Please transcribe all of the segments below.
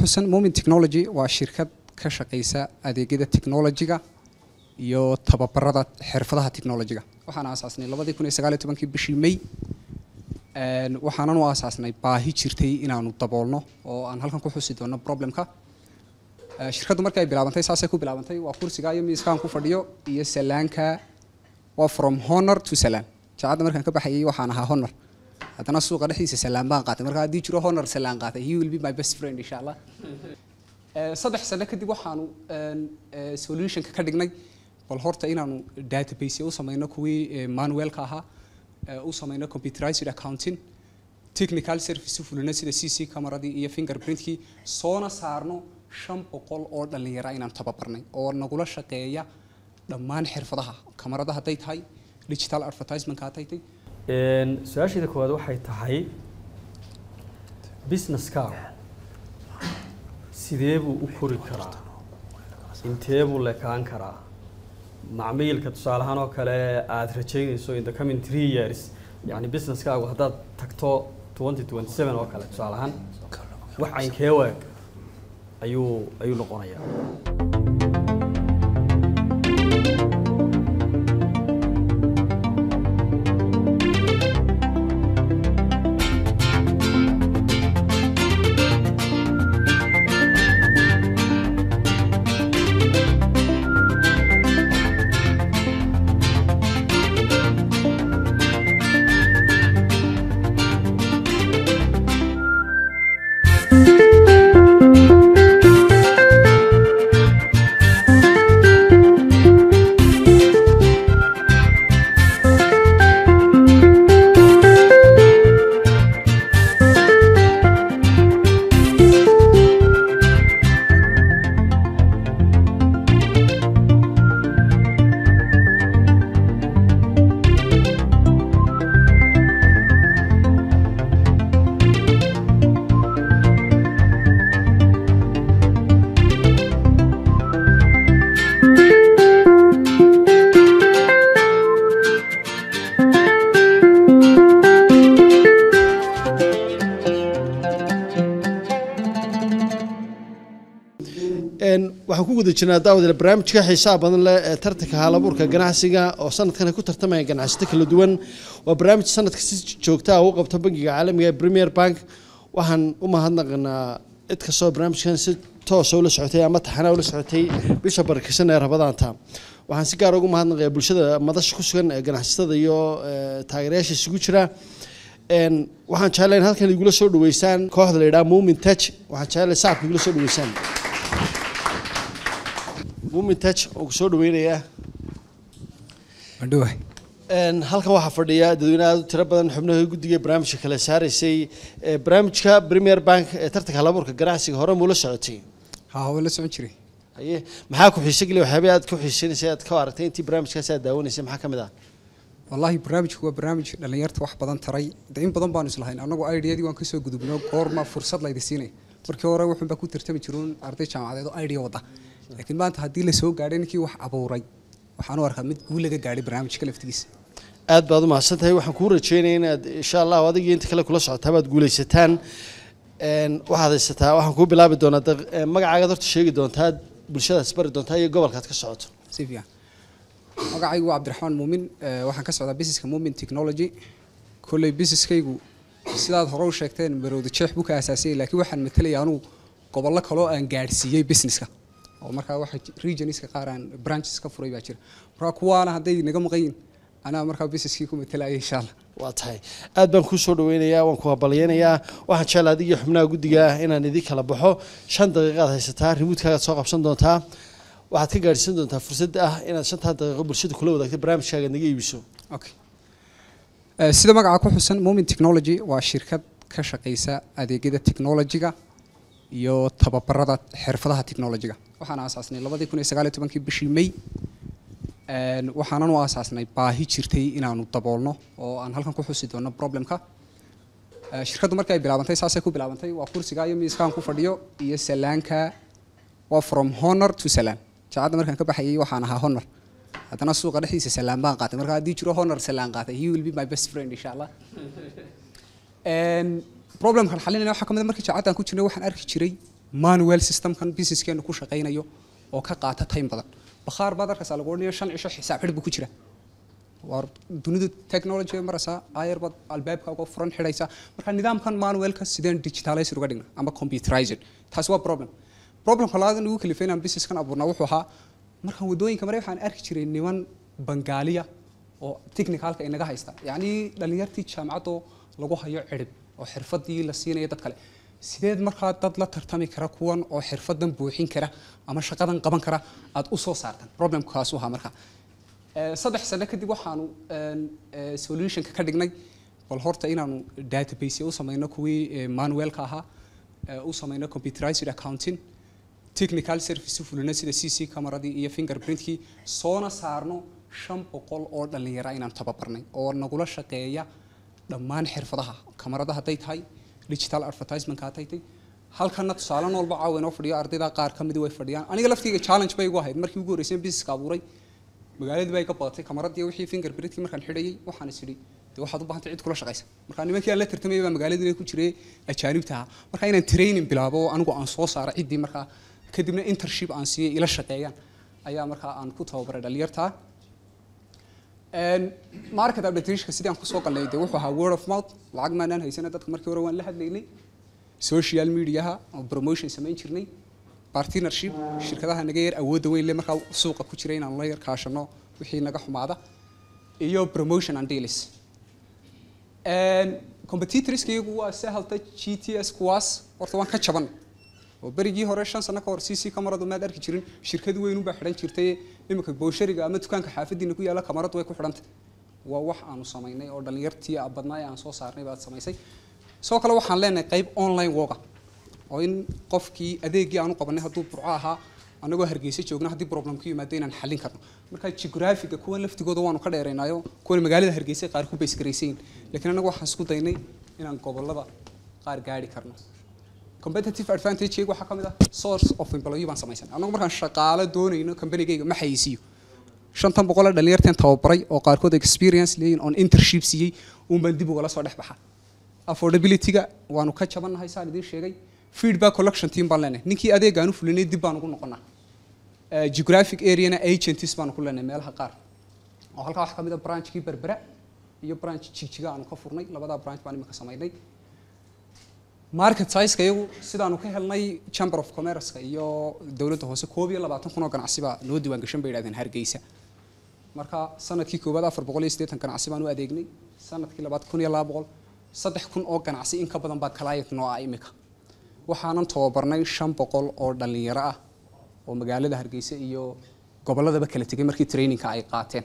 xusan Moment Technology waa shirkad ka shaqeysa adeegyada technology-ga iyo tababarada xirfadaha technology-ga waxaan aasaasnay 2019 bishii May een waxaanan u aasaasnay baahi jirtay inaanu daboolno oo aan halkan ku xusi doono problemka Ee, shirkaddu markay bilaabantay saasay ku bilaabantay waa kursiga iyo miiskaan ku fadhiyo iyo salaanka waa from honor to salaan jaacadda markaan ka baxayay waxaan ahaa honor haddana suuqa dhexdiisa salaan baan qaatay marka haddii jiro honor salaan qaatay he will be my best friend insha allah Ee, saddex sano kadib waxaanu een, ee, solutionka ka dhignay bal horta inaanu database u samayno kuwii ee, manualka ahaa ee, u samayno computerized accounting technical service u fulino sida cc camaradii iyo fingerprintkii soona saarno shan boqol oo dhallinyara inaan tababarnay oo nagula shaqeeya dhammaan xirfadaha kamarada hadday tahay digital advertisementka hadday tahay Een, su-aasheeda koowaad waxay tahay businesskaagu sidee buu u kori karaa intee buu lekaan karaa macmiilka tusaale ahaan oo kale aada rajaynayso in the coming three years yani businesskaagu haddaad tagto twenty twenty seven oo kale tusaale ahaan wax caynkee waag ayuu ayuu noqonayaa Een, waxaan ku guda jirnaa daawadale barnaamijka xiisaha badan leh ee tartanka halabuurka ganacsiga oo sanadkan ay ku tartamaya ganacsato kala duwan waa barnaamij sanadka si joogta ah u qabto bangiga caalamiga ee premier bank waxaan u mahadnaqanaa cid kastoo barnaamijkan si toosa ula socotay ama taxana ula socotay bisha barakeysan ee rabadaanta waxaan si gaar ugu mahadnaqayaa bulshada madasha ku sugan ee ganacsatada iyo ee, taageerayaasha isugu jira Een, waxaan jeclahay in halkan igula soo dhaweysaan kooxda la yidhaha muumin touch waxaan jeclahay sacabka igula soo dhaweysaan muumin touch oo ku soo dhaweynayaa Madhuwahay. Een, halkan waxaa fadhiya dadweyne aad u tiro badan xubnaha guddiga barnaamijka kala saaraysay ee, barnaamijka premier bank ee tartanka halabuurka ganacsiga hore muula socotay haa waa la socon jiray haye maxaa ku xiise geliya waxyaabay aad ku xiiseynaysa aad ka aragtay intii barnaamijkaasi aad daawanaysay maxaa ka mid ah wallaahi barnaamijku waa barnaamij dhallinyarta wax badan taray de in badan baanu islahayn annagu ideyadii waan kasoo gudubno goorma fursad laydi siinay markii hore wuxuunbaa ku tartami jiruun arday jaamacadeed oo idea wada laakiin maanta haddii la soo gaadhay ninkii wax abuuray waxaan u arkaa mid guul laga gaadhay barnaamijka laftigiisa aad baad u mahadsan tahay waxaan kuu rajeynaya inaad insha allah adigii inta kale kula socotaa baad guulaysataan Een, waxaad haysataa waxaan kuu bilaabi doonaa daq- ee, magacaagaad horta sheegi doontaa bulshadaas bari doontaa iyo gobolkaad ka socoto si fiican magacaygu waa cabdiraxmaan muumin ee, waxaan ka socdaa businesska muumin technology kolley businesskaygu sidaad hore u sheegteen marowda jeex buu ka aasaasiyay laakiin waxaan matalaya anugu gobollo kaloo aan gaadhsiiyey businesska oo markaa waxa ji- regionska qaar aan branches ka furay baa jira markaa kuwaana hadday naga maqan yihin anaa markaa businesskii ku matalaya insha allah waa tahay aad baan kuu soo dhaweynayaa waan ku habalyeynayaa waxaan jeclaa adiga iyo xubnaha guddiga inaan idin kala baxo shan daqiiqaad haysataa rimuudkaagaad soo qabsan doontaa waxaad ka gaadhsiin doontaa fursad ah inaad shantaa daqiiqo bulshada kula wadaagto barnaamijkaaga naga iibiso okay Ee, sida magaca ku xusan Moment Technology waa shirkad ka shaqeysa adeegyada technology-ga iyo tababarada xirfadaha technology-ga waxaan aasaasnay 2019 bishii May een waxaanan u aasaasnay baahi jirtay inaanu daboolno oo aan halkan ku xusi doono problemka Ee, shirkaddu markay bilaabantay saasay ku bilaabantay waa kursiga iyo miiskaan ku fadhiyo iyo salaanka waa from honor to salaan jaacadda markaan ka baxayay waxaan ahaa honor haddana suuqa dhexdiisa salaan baan qaatay marka haddii jiro honor salaan qaatay he will be my best friend insha allah Een, problemkan xalinayna waxaa ka mid a markii jaacaddan ku jirnay waxaan arki jiray manual systemkan businesskeenu ku shaqaynayo oo ka qaata time badan bakhaar baad arkaysaa lagu odhanayo shan cisho xisaab xidh buu ku jira waa dunidu technology ay maraysaa ayar baad albaabka uga furan xidhaysaa marka nidaamkan manualka sideen digitalized uga dhigna ama computerized taasi waa problem problemka labaad nagu kalifay inaan businesskan abuurnaa wuxuu ahaa markaan waddooyinka maray waxaan arki jiray niman bangaaliya oo technicalka inaga haysta yacni dhalinyartii jaamacadoo lagu hayo cirib oo xirfadii la siinaya dad kale sideed markaa dad la tartami kara kuwan oo xirfadan buuxin kara ama shaqadan qaban kara aad u soo saartan problemkaasu ahaa markaa Eh, saddex sano kadib waxaanu een, eh, solutionka ka dhignay bal horta inaanu database u samayno kuwii eh, manualka ahaa eh, u samayno computerized accounting technical service u fulino sida c c camaradii iyo fingerprintkii soona saarno shan boqol oo dhalinyara inaan tababarnay oo nagula shaqeeya dhammaan xirfadaha kamarada hadday tahay digital advertisementka hadday tahay halkana tusaale noolba caawa inoo fadhiyo ardayda qaar ka midi way fadhiyaan aniga laftayga challenge bay igu ahayd markii ugu horreysay businesska abuuray magaaladii bay ka badatay kamaradii wixii fingerprintkii markaan xidhayay waxaan is idhi de waxaad u baahantay cid kula shaqaysa marka nimankii aan la tartamayay baa magaaladii ku jiray ajaanibta ahaa marka inaan training bilaabo oo anigu aan soo saaro ciddii markaa kadibna internship aan siiyey ila shaqeeyaan ayaa markaa aan ku tababaray dhalinyartaa Een, market updateshka sidii aan kusoo galnay dee wuxuu ahaa word of mouth lacag maanaan haysana dadka markii hore waan la hadlaynay social mediaha oo promotion samayn jirnay partnership shirkadaha naga yar awoodda weyn le markaa suuqa ku jira inaan la yar kaashano wixii naga xumaada iyo promotion and deals competitorska iyagu waa sahalta g t s kuwaas horta waan ka jaban oo berigii hore shan sano ka hor c c kamaradu maad arki jirin shirkad weyn unbaa xidhan jirtay iminka booshariga ama dukaanka xaafadiina ku yaalla kamaradu way ku xidhantay waa wax aanu samaynay oo dhalinyartii badnaa ee aan soo saarnay baad samaysay sidoo kale waxaan leenahay qayb online woga oo in qofkii adeegii aanu qabanay hadduu burco ahaa anagoo hargeysa joogna haddii problem ku yimaado inaan xallin karno marka geographiga kuwan laftigooda waanu ka dheeraynaayo kuwan magaalada hargeysa qaar ku baysgaraysayin laakiin anagu waxaan isku daynay inaan gobolada qaar gaari karno competitive advantage waxaa ka mid ah source of employee baan samaysanay anagu markaan shaqaale doonayno companygayga ma xayisiiyo shantan boqol ee dhalinyarteen tababaray oo qaarkood experience leeyihin on internship siiyey uun baan dib ugala soo dhex baxa affordability-ga waanu ka jabannahay saan idiin sheegay feedback collection team baan leenahay ninkii adeegaan u fulinay dib baan ugu noqonaa Eh, geographic areana agents baanu ku leenahay meelaha qaar oo halkaa waxaa ka mid ah branchkii berbera iyo branch jigjiga aanu ka furnay labadaa branch baan imika samaynay market size-ka iyagu sidaanu ka helnay chamber of commerce-ka iyo dowladda hoose koob iyo labaatan kun oo ganacsi baa noo diiwaan gashan bay yidhahdeen hargeysa marka sanadkii koowaad afar boqol iyo siddeetan ganacsi baan u adeegnay sanadkii labaad kun iyo laba boqol saddex kun oo ganacsi in ka badan baa client noo ah imika waxaanan tababarnay shan boqol oo dhalinyaro ah oo magaalada hargeysa iyo gobolladaba kala tegay markii trainingka ay qaateen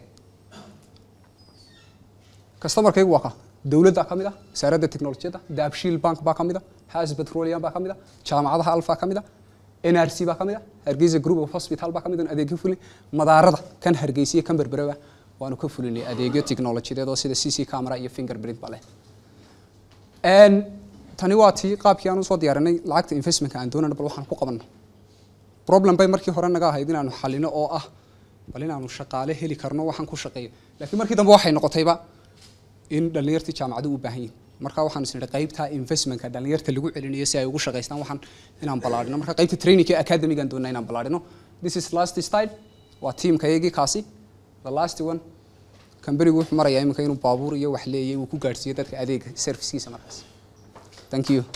customerkaygu waa ka dowladda ka mid ah wasaaradda teknolojiyadda daabshiil bank baa ka mid ah has petroleum baa ka mid ah jaamacadaha alfa ka mid ah nrc baa ka mid ah hargeysa group of hospital baa ka mid ah adeegyo fulin madaarada kan hargeysa iyo kan berbereba waanu ka fulinay adeegyo teknolojiyadeed oo sida c c camera iyo fingerprint ba leh Een, tani waa tii qaabkii aan usoo diyaarinay lacagta investmentka aan doonayno bal waxaan ku qabanno problem bay markii hore naga ahayd inaanu xalino oo ah bal inaanu shaqaale heli karno waxaan ku shaqeeyo laakiin markii dambe waxay noqotayba in dhalinyartii jaamacadu u baahan yihin marka waxaan is nidhi qaybta investmentka dhalinyarta lagu celinayo si ay ugu shaqaystaan waxaan inaan ballaadhino marka qaybta trainingka ee academigaan doonaa inaan ballaadhino this is last style waa tiimka iyagii kaasi the last one kambanigu wuxuu marayaa iminka inuu baabuur iyo wax leeyahay uu ku gaadhsiiyo dadka adeega servicekiisa markaas thank you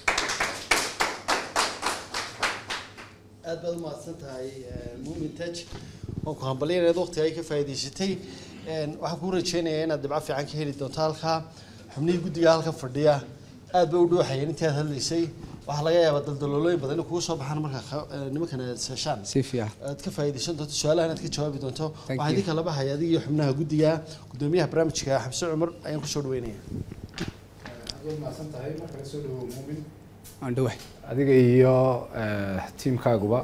aad baad umahadsan tahay mumin taj waan ku hambalyaneed waqtiga ay ka faa'iidaysatay Een, waxaan kuu rajeynayaa inaad dhibco fiican ka heli doonto halkaa xubnihii guddiga halka fadhiya aad bay u dhuuxayeen intii aad hadlaysay waxaa laga yaabaa daldaloolooyin badan inay kugu soo baxaan marka kha- ee, nimankan aad heshaan si fiican aad ka faa'iidaysan doonto su-aalahan aad ka jawaabi doonto Thank waxaa you. idin kala baxaya adiga iyo xubnaha guddiga gudoomiyaha barnaamijka xamse cumar ayaan kusoo dhaweynaya aan dhawahay adiga iyo eh, tiimkaaguba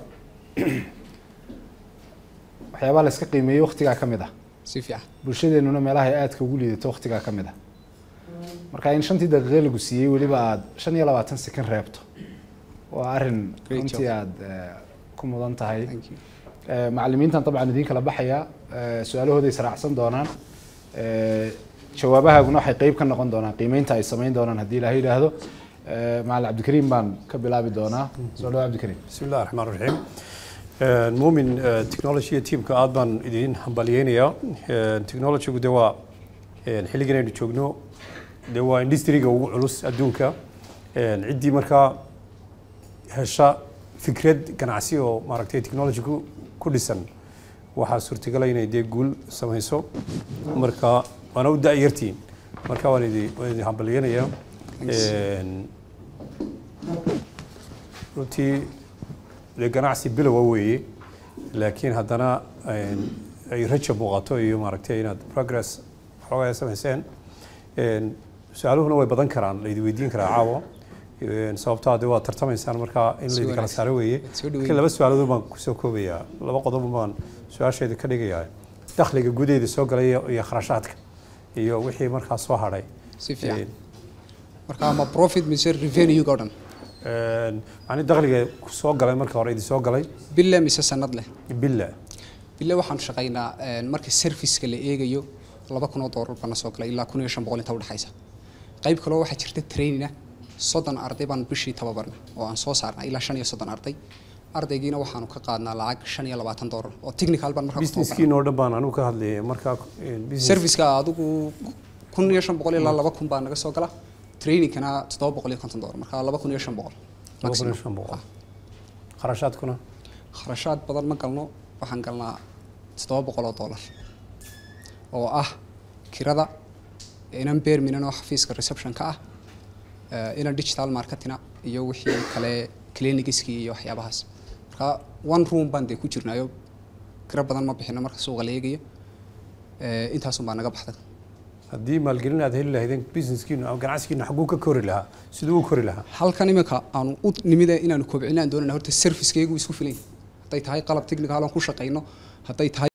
waxyaabaha la iska qiimeeyey waqtigaa ka mid ah si fiican bulshadeennuna meelaha ay aadka ugu liidato waqtigaa ka mid ah marka in shantii daqiiqe lagu siiyey weliba aada shan iyo labaatan sekin reebto waa arrin Great runtii job. aada eh, ku mudan tahay thank you Eh, macallimiintan dabcan idiin kala baxaya eh, su-aalahooda israacsan doonaan Eh, jawaabahaaguna waxay qeyb ka noqon doonaan qiimeynta ay samayn doonaan haddii ilaahay yidhaahdo Eh, macalin cabdikariim baan ka bilaabi doonaa soo dhawo cabdikariim بسم الله الرحمن الرحيم آه، مؤمن آه، تكنولوجيا تيم كأد بان إدين همبليينيا تكنولوجيا دوا xilligan aynu joogno dee waa industriga ugu culus adduunka ciddii markaa hesha fikrad ganacsi oo maaragtay technology ku ku dhisan waxaa suurtagala inay dee guul samayso marka waana u da-yartiin marka waan idi waan idi hambaliyanayaa runtii dee ganacsi bilowa weeye laakiin haddana ay raja muuqato iyo maaragtay inaad progress xoogaa ay samayseen su-aaluhuna way badan karaan laydi weydiin karaa caawa sababtaa de waad tartamaysaan markaa in Si laydi kala wanaagsan. saaro weeye Soo dhaweyn. laakiin laba su-aalood baan kusoo koobayaa laba qodob baan su-aasheeda ka dhigayaa dakhliga gudaheeda soo galay iyo iyo kharashaadka iyo wixii markaa soo hadhay si fiican marka ama profit mise revenue oo dhan macni dakhliga soo galay marka hore idi soo galay bille mise sanad leh billa bille waxaan shaqaynaa een, marka serviceka la eegayo laba kun oo doolar bana soo galay ilaa kun iyo shan boqol inta udhexaysa qayb kaloo waxaa jirta trainina soddon arday baan bishii tababarna oo aan soo saarnaa ilaa shan iyo soddon arday ardaygiina waxaanu ka qaadnaa lacag shan iyo labaatan doolar oo technical baan markaa ku tababarnaa businesskiin oo dhan baan anigu ka hadlayay markaa business- serviceka adigu kun iyo shan boqol ilaa laba kun baa naga soo gala trainingkana toddoba boqol iyo konton doolar marka laba kun iyo shan boqol laba kun iyo maximum. shan boqol Ah. kharashaadkuna kharashaad badan ma galno waxaan galnaa toddoba boqol oo doolar oo ah kirada inan beerminan oo xafiiska receptionka ah eh, inan digital marketina iyo wixii kale clinigiskii iyo waxyaabahaas marka one room baan dee ku jirnaayo kiro badan ma bixino marka suuqa la eegayo Eh, intaasun baa naga baxda haddii maalgelin aad heli lahaydeen businesskiinu ama ganacsigiinu xaguu ka kori lahaa siduu u kori lahaa halkan iminka aanu u nimida inaanu kobcinaan doonana horta servicekaygu isku filan yahay. hadday tahay qalab technical aan ku shaqayno hadday tahay